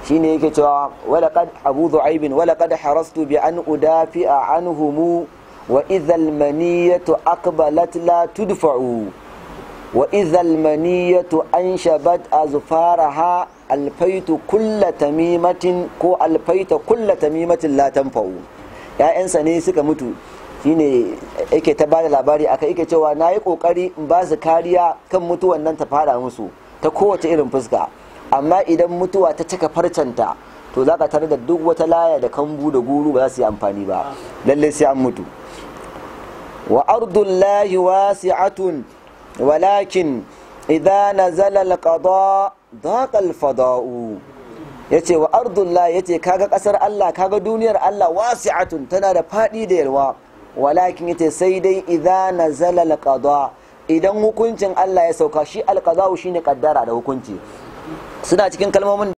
shine yake cewa walaqad abu dhu'aib walaqad harastu bi an udafi'a anhum wa idhal maniyatu aqbalat la tudfa'u wa idhal maniyatu anshabat azfaraha alfaitu kulla tamimatin ko alfaita kulla tamimatin la tanfa'u ya'yansa ne suka mutu shine yake ta bada labari aka yake cewa na yi kokari in ba su kariya kan mutuwan nan ta fada musu ta kowace irin fuska amma idan mutuwa ta cika farcanta to za ka tare da duk wata laya da kambu da guru ba za su yi amfani ba lallai sai an mutu wa ardullahi wasi'atun walakin idza nazala alqada daqa alfada'u yace wa ardullahi yace kaga kasar Allah kaga duniyar Allah wasi'atun tana da fadi da yalwa walakin yace sai dai idza nazala alqada idan hukuncin Allah ya sauka shi alqada'u shine kaddara da hukunci suna cikin kalmomin